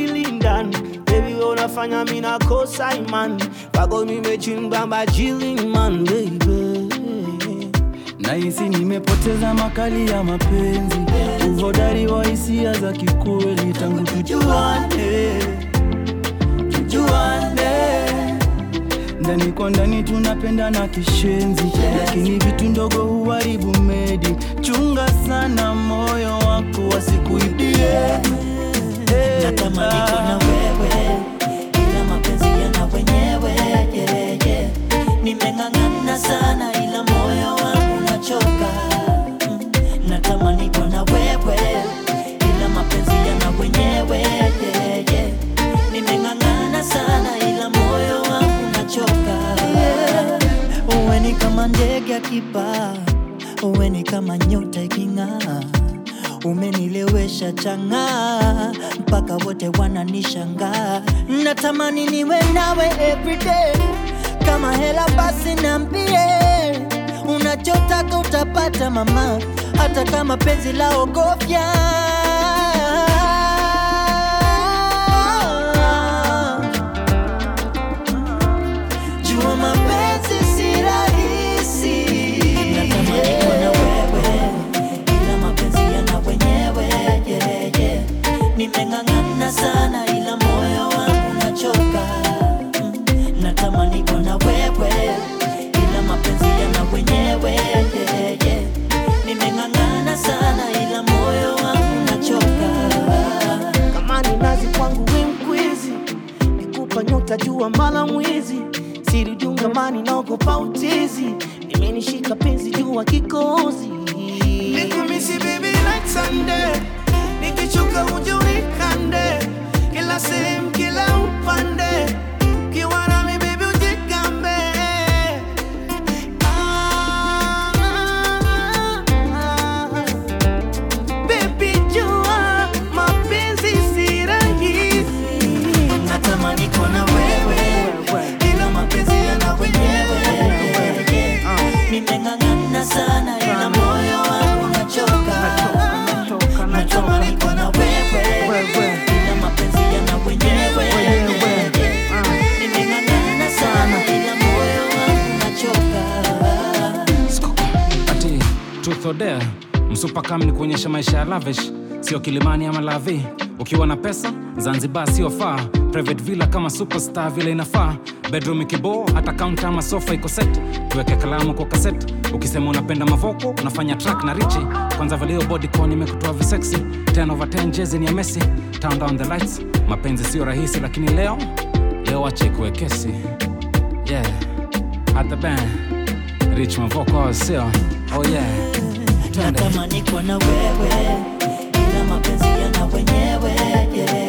akili ndani Baby wewe unafanya mimi nakosa imani Kwako nimechimba majili man baby Nahisi nimepoteza makali ya mapenzi, uhodari wa hisia za kikweli. Tangu tujuane, tujuane, ndani kwa ndani tunapendana kishenzi, lakini vitu ndogo huharibu medi. Chunga sana moyo wako wasikuibie. natamani kuwa na wewe ila mapenzi yana wenyewe yeah, yeah. nimeng'ang'ana sana ila moyo wangu nachoka Mm, natamani kuwa na wewe ila mapenzi yana wenyewe yeah, yeah. nimeng'ang'ana sana ila moyo wangu nachoka uwe ni kama ndege akipaa uwe ni kama nyota iking'aa umenilewesha chang'aa mpaka wote wananishangaa natamani niwe nawe everyday kama hela basi nambie unachotaka utapata mama hata kama penzi la ogofya jua mapenzi si rahisi natamani kuwa na wewe ila mapenzi yana wenyewe yeah, yeah. nimeng'ang'ana sana ila moyo wangu nachoka Mm, natamani kuwa na wewe ila mapenzi yana wenyewe yeah, yeah. nimeng'ang'ana sana ila moyo wangu nachoka kama ni nazi kwangu we mkwizi nikupa nyota jua mala mwizi siri jungamani naogopa utizi imenishika penzi jua kikozi nikumisi baby like Sunday nikichoka uje unikande kila sehemu kila upande ukiwa nami baby ujigambe ah, ah, ah. Baby jua mapenzi si rahisi natamani kuwa na wewe ila mapenzi yana wenyewe nimeng'ang'ana sana ila moyo wangu nachoka natamani kuwa na wewe ila mapenzi yana wenyewe nimeng'ang'ana sana ila moyo wangu nachoka ati truth or dare msupa kam ni kuonyesha maisha ya lavish sio kilimani ama lavi ukiwa na pesa zanzibar sio faa private villa kama superstar vile inafaa bedroom ikiboo hata kaunta ama sofa iko set tuweke kalamu kwa kaset ukisema unapenda mavoko unafanya track na richi kwanza valio bodycon imekutoa visexy 10 over 10 jezi ni ya messi turn down the lights mapenzi sio rahisi lakini leo leo acha ikuwe kesi yeah at the band rich mavoko sio oh yeah Twende. natamani kuwa na wewe ila mapenzi yana wenyewe yeah,